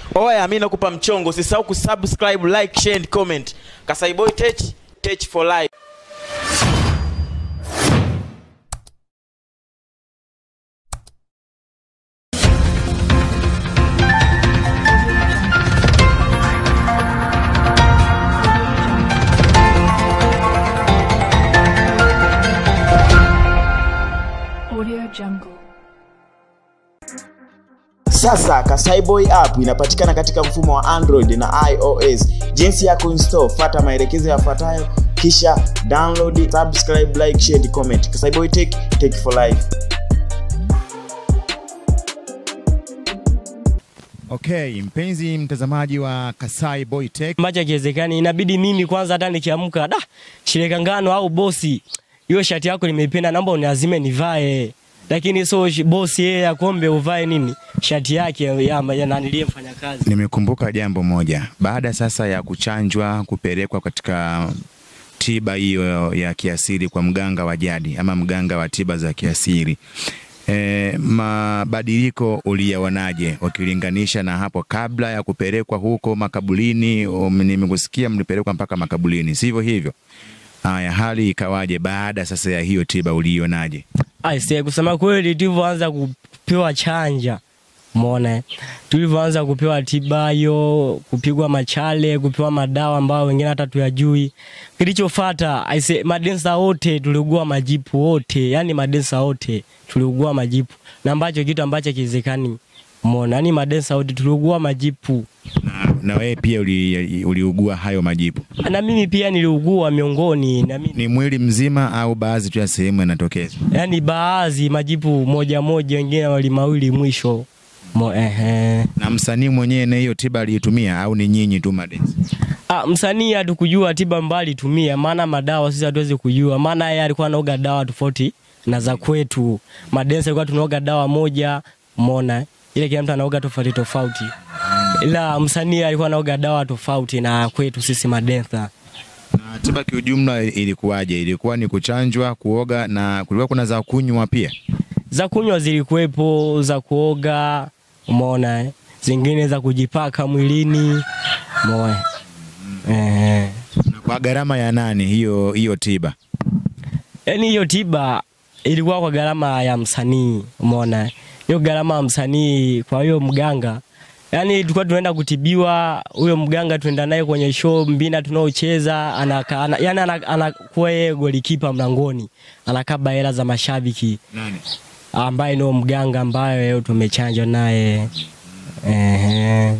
Oya, mi nakupa mchongo, usisahau kusubscribe, like, share and comment. Kasai Boy Tech, Tech for life. Audio Jungle. Sasa Kasai Boy app inapatikana katika mfumo wa Android na iOS. Jinsi ya kuinstall, fuata maelekezo yafuatayo kisha download, subscribe, like, share and comment. Kasai Boy Tech, Tech for life. Okay, mpenzi mtazamaji wa Kasai Boy Tech, ambacho hakiwezekani, inabidi mimi kwanza hata nikiamka da shirika ngano au bosi, hiyo shati yako nimeipenda, naomba uniazime nivae, lakini so sh- bosi yeye akombe uvae nini shati yake ya, ya nanilie mfanya kazi. nimekumbuka jambo moja. Baada sasa ya kuchanjwa kupelekwa katika tiba hiyo ya kiasili kwa mganga wa jadi ama mganga wa tiba za kiasili E, mabadiliko uliyaonaje ukilinganisha na hapo kabla ya kupelekwa huko makaburini? Um, Nimekusikia mlipelekwa mpaka makaburini, sivyo hivyo? Haya, hali ikawaje baada sasa ya hiyo tiba uliionaje? Aise, kusema kweli, tulivyoanza kupewa chanja Mona, tulivyoanza kupewa tiba hiyo, kupigwa machale, kupewa madawa ambayo wengine hata tuyajui. Kilichofuata aise, madensa wote tuliugua majipu wote, yani madensa wote tuliugua majipu, na ambacho kitu ambacho kiwezekani Mona, yani madensa wote tuliugua majipu, Na, na wewe pia uli- uliugua hayo majipu? na mimi pia niliugua miongoni na mimi Ni mwili mzima au baadhi tu ya sehemu yanatokeza? yani baadhi majipu moja moja, wengine wali mawili mwisho Mo, ehe. Na msanii mwenyewe na hiyo tiba aliitumia au ni nyinyi tu madensi? Ah, msanii hatukujua tiba mbali tumia, maana madawa sisi hatuwezi kujua, maana yeye alikuwa anaoga dawa tofauti na za kwetu. Madensa alikuwa tunaoga dawa moja, mona ile kila mtu anaoga tofauti tofauti, ila msanii alikuwa anaoga dawa tofauti na kwetu sisi madensa. Na tiba kiujumla ilikuwaje? Ilikuwa ni kuchanjwa, kuoga na kulikuwa kuna za kunywa pia? Za kunywa zilikuwepo, za kuoga, umeona eh? zingine za kujipaka mwilini, umeona eh. Na kwa gharama ya nani hiyo hiyo tiba? Yaani hiyo tiba ilikuwa kwa gharama ya msanii, umeona hiyo gharama ya msanii. Kwa hiyo mganga, yaani tulikuwa tunaenda kutibiwa, huyo mganga tuenda naye kwenye show mbina tunaocheza, anaka, ana, yani ana- anakuwa yeye golikipa mlangoni, anakaba hela za mashabiki, Nani? ambaye ndio mganga ambaye tumechanjwa naye ehe.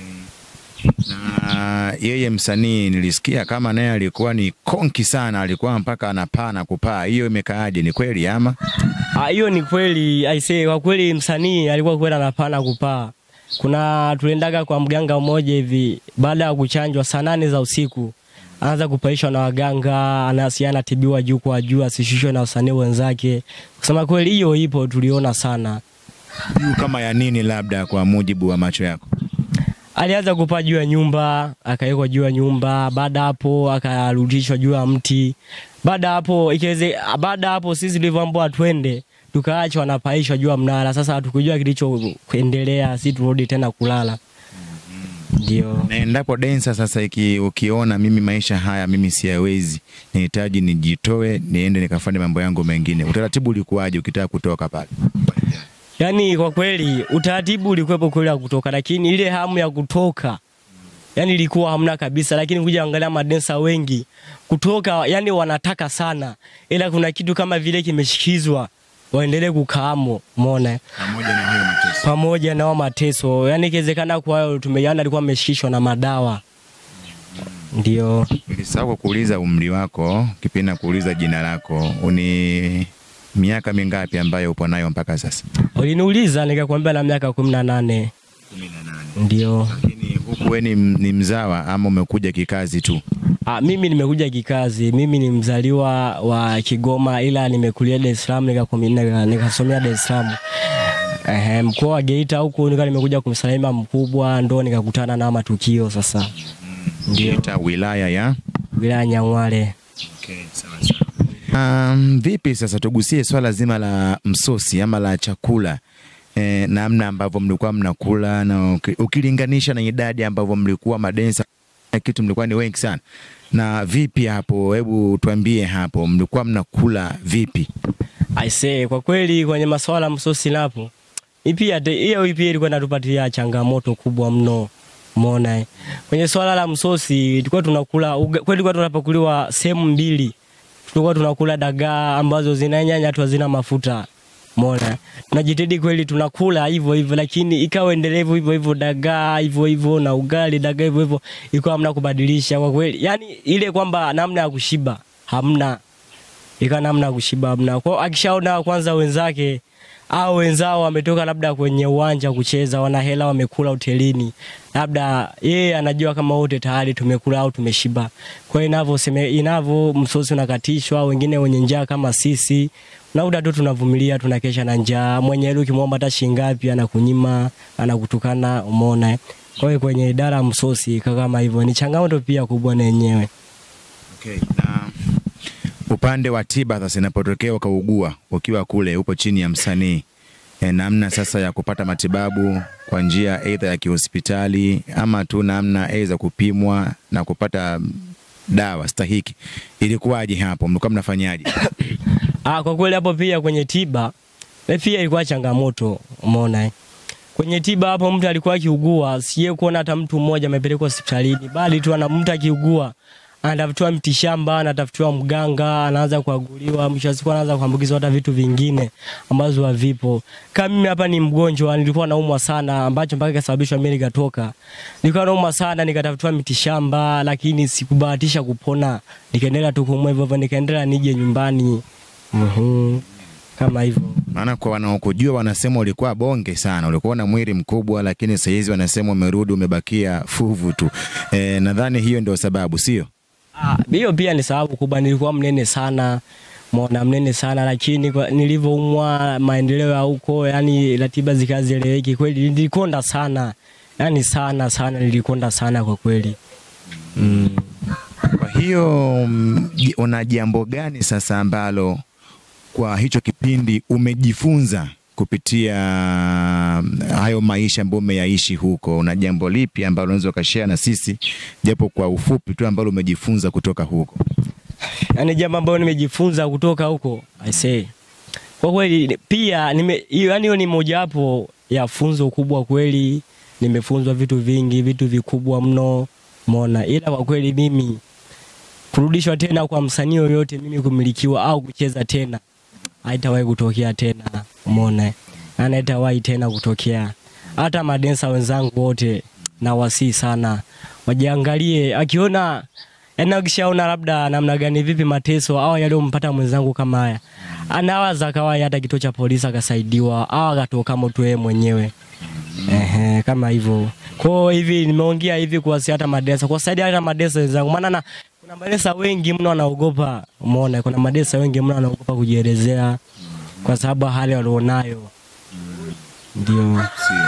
Na yeye msanii nilisikia kama naye alikuwa ni konki sana, alikuwa mpaka anapaa na kupaa. Hiyo imekaaje? Ni kweli ama? Ah, hiyo ni kweli aisee, kwa kweli msanii alikuwa kweli anapana kupaa. Kuna tuliendaga kwa mganga mmoja hivi, baada ya kuchanjwa saa nane za usiku anaanza kupaishwa na waganga, anasi anatibiwa juu kwa juu, asishushwe na wasanii wenzake. Kusema kweli, hiyo ipo, tuliona sana. Juu kama ya nini, labda kwa mujibu wa macho yako? Alianza kupaa juu ya nyumba, akawekwa juu ya nyumba. Baada hapo akarudishwa juu ya mti. Baada hapo ikiweze, baada hapo sisi tulivyoambiwa twende, tukaachwa wanapaishwa juu ya mnara. Sasa hatukujua kilichoendelea, si turudi tena kulala. Ndio Na endapo densa sasa iki, ukiona mimi maisha haya mimi siyawezi, nihitaji nijitoe niende nikafanye mambo yangu mengine, utaratibu ulikuwaje ukitaka kutoka pale? yaani, kwa kweli utaratibu ulikuwepo kweli wa kutoka, lakini ile hamu ya kutoka yani ilikuwa hamna kabisa, lakini kuja angalia madensa wengi kutoka, yani wanataka sana, ila kuna kitu kama vile kimeshikizwa waendelee kukaamo, umeona Pamoja na hiyo mateso. pamoja na wao mateso, yani ikiwezekana kwa hiyo tumejana alikuwa ameshikishwa na madawa, ndio Nilisahau kuuliza umri wako, kipindi na kuuliza jina lako, uni miaka mingapi ambayo upo nayo mpaka sasa? uliniuliza nikakwambia na miaka kumi na nane ndio. Lakini huku wewe ni, ni mzawa ama umekuja kikazi tu? Ah, mimi nimekuja kikazi. Mimi ni mzaliwa wa Kigoma ila nimekulia Dar es Salaam nikakomi- nika- nikasomea Dar es Salaam. Ehe, mkoa wa Geita huku nika nimekuja kumsalimia mkubwa ndo nikakutana na matukio sasa. Ndio Geita wilaya ya wilaya ya Nyang'hwale. Okay, sawa sawa. Um, vipi sasa tugusie swala zima la msosi ama la chakula eh, namna ambavyo mlikuwa mnakula na uki- ukilinganisha na idadi ambavyo mlikuwa madensa na kitu mlikuwa ni wengi sana. Na vipi hapo, hebu tuambie hapo, mlikuwa mnakula vipi? Aisee, kwa kweli kwenye masuala ya msosi napo hii pia te- hiyo pia ilikuwa inatupatia changamoto kubwa mno. Umeona eh? Kwenye swala la msosi tulikuwa tunakula uga- kweli tulikuwa tunapakuliwa sehemu mbili. Tulikuwa tunakula dagaa ambazo zina nyanya tu hazina mafuta. Umeona? Tunajitahidi kweli tunakula hivyo hivyo lakini ikawa endelevu hivyo hivyo dagaa hivyo hivyo na ugali dagaa hivyo hivyo ikawa hamna kubadilisha kwa kweli. Yaani ile kwamba namna ya kushiba hamna ikawa namna ya kushiba hamna. Kwa hiyo akishaona kwanza wenzake au wenzao wametoka labda kwenye uwanja kucheza, wana hela wamekula hotelini, labda yeye anajua kama wote tayari tumekula au tumeshiba. Kwa hiyo inavyoseme inavyo msosi unakatishwa, wengine wenye njaa kama sisi nauda tu tunavumilia, tunakesha na njaa. Mwenye hela ukimwomba hata shilingi ngapi anakunyima, anakutukana, umeona. eh? Kwa hiyo kwenye idara ya msosi ikawa kama hivyo, ni changamoto pia kubwa na yenyewe. Okay. Na upande wa tiba sasa, inapotokea ukaugua ukiwa kule, upo chini ya msanii e, namna sasa ya kupata matibabu kwa njia aidha ya kihospitali ama tu namna aidha kupimwa na kupata mm, dawa stahiki, ilikuwaje hapo? Mlikuwa mnafanyaje? Ah, kwa kweli hapo pia kwenye tiba eh, pia ilikuwa changamoto, umeona eh. Kwenye tiba hapo mtu alikuwa akiugua, siye kuona hata mtu mmoja amepelekwa hospitalini, bali tu ana mtu akiugua anatafutiwa mtishamba, anatafutiwa mganga, anaanza kuaguliwa, mwisho wa siku anaanza kuambukizwa hata vitu vingine ambazo havipo. Kama mimi hapa ni mgonjwa, nilikuwa naumwa sana, ambacho mpaka ikasababishwa mimi nikatoka. Nilikuwa naumwa sana, nikatafutiwa mitishamba, lakini sikubahatisha kupona, nikaendelea tu kuumwa hivyo hivyo, nikaendelea nije nyumbani. Mhm. Kama hivyo. Maana kwa wanaokujua wanasema ulikuwa bonge sana, ulikuwa na mwili mkubwa, lakini sasa hizi wanasema umerudi umebakia fuvu tu. E, nadhani hiyo ndio sababu, sio? Ah, hiyo pia ni sababu kubwa, nilikuwa mnene sana mona mnene sana lakini kwa- nilivyoumwa maendeleo ya huko, yani ratiba zikazieleweki kweli, nilikonda sana yani sana sana, nilikonda sana kwa kweli mm. Kwa hiyo mm, ji- una jambo gani sasa ambalo kwa hicho kipindi umejifunza kupitia mm, hayo maisha ambayo umeyaishi huko? Una jambo lipi ambalo unaweza ukashare na sisi japo kwa ufupi tu ambalo umejifunza kutoka huko? yani jambo ambalo nimejifunza kutoka huko I say. Kwa kweli pia nime hiyo yani hiyo ni mojawapo ya funzo kubwa kweli, nimefunzwa vitu vingi, vitu vikubwa mno, umeona. Ila kwa kweli mimi kurudishwa tena kwa msanii yoyote, mimi kumilikiwa au kucheza tena haitawahi kutokea tena, umeona, yani haitawahi tena kutokea. Hata madensa wenzangu wote na wasii sana wajiangalie, akiona yani akishaona labda namna gani vipi mateso au yaliyompata mwenzangu kama haya, anawaza kawai hata kituo cha polisi akasaidiwa au akatoka moto yeye mwenyewe. Ehe, kama hivyo. Kwa hiyo hivi nimeongea hivi kuwasi hata madesa, kuwasaidia hata madesa wenzangu, maana na kuna madesa wengi mno wanaogopa. Umeona, kuna madesa wengi mno wanaogopa kujielezea kwa sababu ya hali walionayo. Ndio.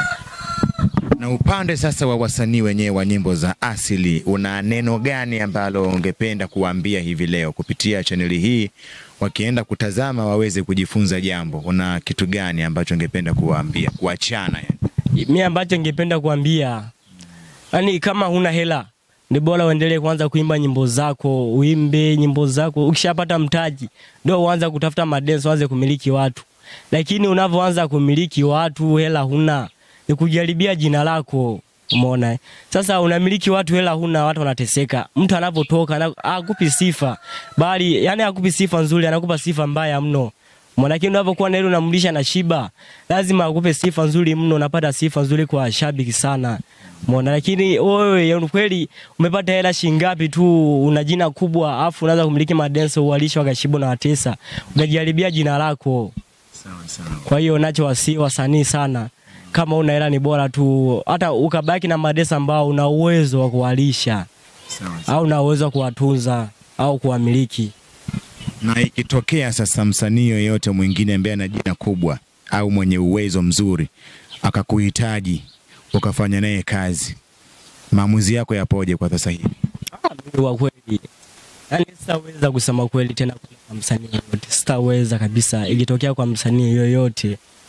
Na upande sasa wa wasanii wenyewe wa nyimbo za asili, una neno gani ambalo ungependa kuwaambia hivi leo kupitia chaneli hii, wakienda kutazama waweze kujifunza jambo? Una kitu gani ambacho ungependa kuwaambia, kuachana yani? mi ambacho ningependa kuambia yani, kama huna hela ni bora uendelee kwanza kuimba nyimbo zako, uimbe nyimbo zako. Ukishapata mtaji ndio uanze kutafuta madenso, uanze kumiliki watu. Lakini unavyoanza kumiliki watu, hela huna, ni kujaribia jina lako. Umeona eh? Sasa unamiliki watu, hela huna, watu wanateseka. Mtu anavyotoka ana- hakupi sifa, bali yani hakupi sifa nzuri, anakupa sifa mbaya mno. Umeona, lakini unavyokuwa na hilo unamlisha na shiba, lazima akupe sifa nzuri mno, unapata sifa nzuri kwa shabiki sana. Umeona, lakini wewe ya kweli umepata hela shingapi tu, una jina kubwa, afu unaanza kumiliki madenso, uwalisha wakashibu na watesa, unajaribia jina lako. Kwa hiyo nacho wasi wasanii sana, kama una hela ni bora tu hata ukabaki na madesa ambao una uwezo wa kuwalisha au una uwezo wa kuwatunza au kuwamiliki. Na ikitokea sasa msanii yoyote mwingine ambaye ana jina kubwa au mwenye uwezo mzuri akakuhitaji ukafanya naye kazi, maamuzi yako yapoje kwa sasa hivi? Mimi kwa kweli yani sitaweza kusema kweli tena kwa msanii yoyote, sitaweza kabisa. Ikitokea kwa msanii yoyote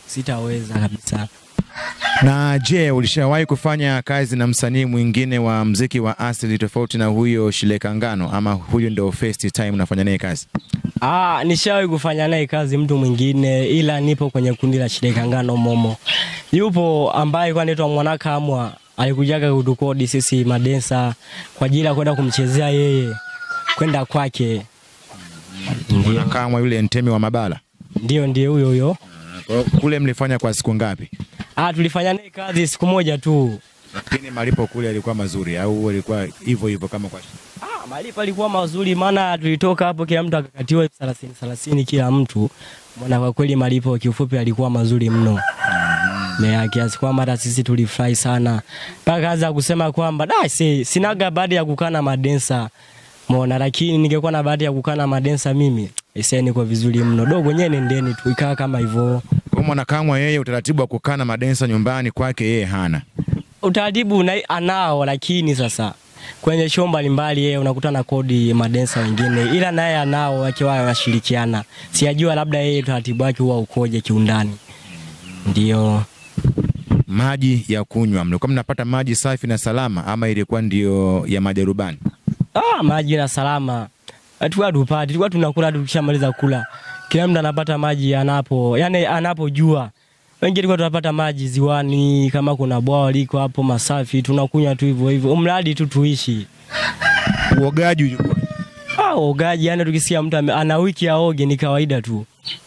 sitaweza kabisa. Na je, ulishawahi kufanya kazi na msanii mwingine wa mziki wa asili tofauti na huyo Shileka Ngano, ama huyo ndio first time unafanya naye kazi? Ah, nishawahi kufanya naye kazi mtu mwingine, ila nipo kwenye kundi la Shirika Ngano Momo. Yupo ambaye alikuwa anaitwa Mwanakamwa, alikujaga kutukodi sisi madensa kwa ajili ya kwenda kumchezea yeye, kwenda kwake. Ndio, Kama yule Ntemi wa Mabala. ndio, ndio huyo huyo. Kwa hiyo kule mlifanya kwa siku ngapi? Ah, tulifanya naye kazi siku moja tu. Lakini malipo kule yalikuwa mazuri au yalikuwa hivyo hivyo kama kwa Ah, malipo alikuwa mazuri, maana tulitoka hapo kila mtu akakatiwa elfu thelathini thelathini kila mtu. Maana kwa kweli malipo kiufupi alikuwa mazuri mno na kiasi kwamba hata sisi tulifurahi sana mpaka anza kusema kwamba da si, sinaga bahati ya kukaa na madensa mona, lakini ningekuwa na bahati ya kukaa na madensa mimi ise niko vizuri mno. Dogo nyewe nendeni tu ikaa kama hivyo. Kwa mwanakamwa yeye utaratibu wa kukaa na madensa nyumbani kwake yeye hana. utaratibu na- anao, lakini sasa kwenye show mbalimbali yeye unakuta na kodi madensa wengine, ila naye anao akiwa wanashirikiana. Sijajua labda yeye utaratibu wake huwa ukoje kiundani. Ndio. Maji ya kunywa, mlikuwa mnapata maji safi na salama ama ilikuwa ndio ya majarubani? Ah, maji na salama. Tulikuwa tupati, tulikuwa tunakula tu tukishamaliza kula. Kila mtu anapata maji anapo, yani anapojua. Wengine tulikuwa tunapata maji ziwani, kama kuna bwawa liko hapo masafi, tunakunywa tu hivyo hivyo. Umradi tu tuishi. Uogaji ulikuwa Ah, ogaji yani tukisikia mtu ame- ana wiki aoge ni kawaida tu.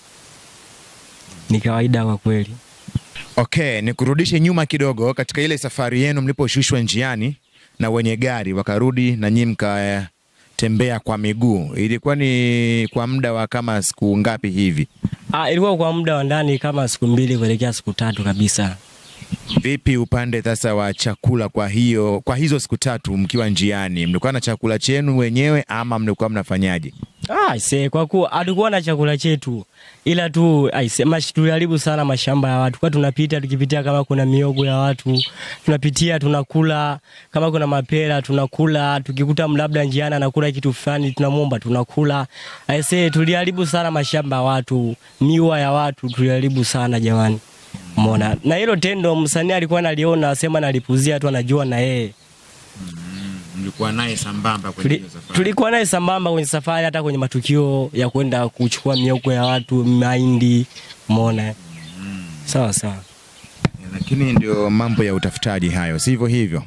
Ni kawaida kwa kweli. Okay, nikurudishe nyuma kidogo katika ile safari yenu mliposhushwa njiani na wenye gari wakarudi na nyinyi mkatembea kwa miguu. Ilikuwa ni kwa muda wa kama siku ngapi hivi? Ah, ilikuwa kwa muda wa ndani kama siku mbili kuelekea siku tatu kabisa. Vipi upande sasa wa chakula? Kwa hiyo kwa hizo siku tatu mkiwa njiani, mlikuwa na chakula chenu wenyewe ama mlikuwa mnafanyaje? Ah, se kwa kuwa hatukuwa na chakula chetu ila tu aise, mash, tuliharibu sana mashamba ya watu. Kwa tunapita tukipitia kama kuna miogo ya watu, tunapitia tunakula, kama kuna mapera tunakula, tukikuta labda njiani anakula kitu fulani tunamwomba tunakula. Aise, tuliharibu sana mashamba ya watu, miwa ya watu tuliharibu sana jamani. Umeona? Na hilo tendo msanii alikuwa analiona, asema nalipuzia tu anajua na yeye. Mlikuwa naye sambamba Tuli, tulikuwa naye sambamba kwenye safari, hata kwenye matukio ya kwenda kuchukua mioko ya watu, mahindi, umeona. Sawa sawa. Lakini ndio mambo ya utafutaji hayo, sivyo hivyo?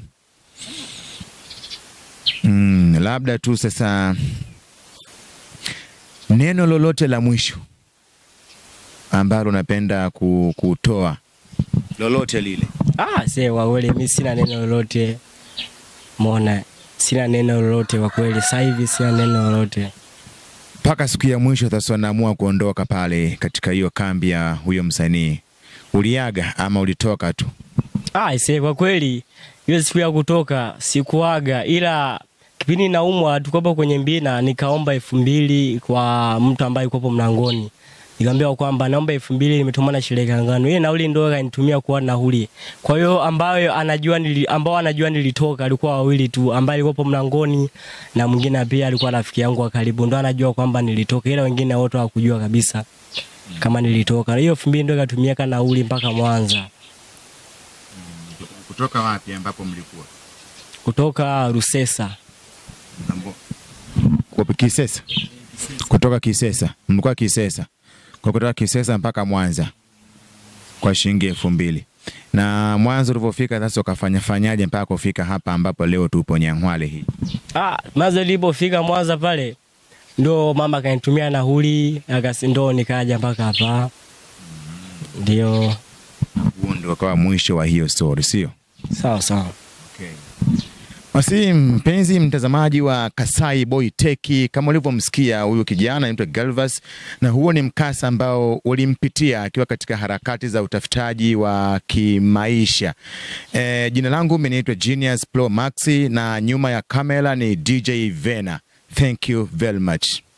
Mm, labda tu sasa neno lolote la mwisho ambalo napenda ku- kutoa lolote lile. Ah, se kwa kweli mimi sina neno lolote. Umeona? Sina neno lolote kwa kweli. Sasa hivi sina neno lolote. mpaka siku ya mwisho sasa naamua kuondoka pale katika hiyo kambi ya huyo msanii, uliaga ama ulitoka tu? Ah, se kwa kweli hiyo siku ya kutoka sikuaga, ila kipindi naumwa tukopo kwenye mbina, nikaomba elfu mbili kwa mtu ambaye yuko mlangoni. Nikamwambia kwamba naomba elfu mbili nimetumwa na shirika ngano. Ile nauli ndio kanitumia kuwa nauli. Kwa hiyo ambayo anajua nili, ambao anajua nilitoka alikuwa wawili tu, ambaye alikuwa mlangoni na mwingine pia alikuwa rafiki yangu wa karibu, ndo anajua kwamba nilitoka, ila wengine wote hawakujua kabisa kama nilitoka. Hiyo elfu mbili ndio ikatumia kana nauli mpaka Mwanza. Kutoka wapi ambapo mlikuwa? kutoka Rusesa. Kwa Kisesa. Kutoka Kisesa, mlikuwa Kisesa, kwa kutoka Kisesa mpaka Mwanza kwa shilingi elfu mbili na mwanzo ulivyofika sasa ukafanya fanyaje mpaka kufika hapa ambapo leo tupo Nyang'hwale hii? Ah, maza nilipofika Mwanza pale ndo mama akanitumia nauli akasi, ndo nikaja mpaka hapa. Ndio, Huo ndio ukawa mwisho wa hiyo story, sio? sawa sawa. Basi mpenzi mtazamaji wa Kasai Boy Tech, kama ulivyomsikia huyu kijana anaitwa Galvas, na huo ni mkasa ambao ulimpitia akiwa katika harakati za utafutaji wa kimaisha. E, jina langu mimi naitwa Genius Pro Maxi na nyuma ya kamera ni DJ Vena. Thank you very much.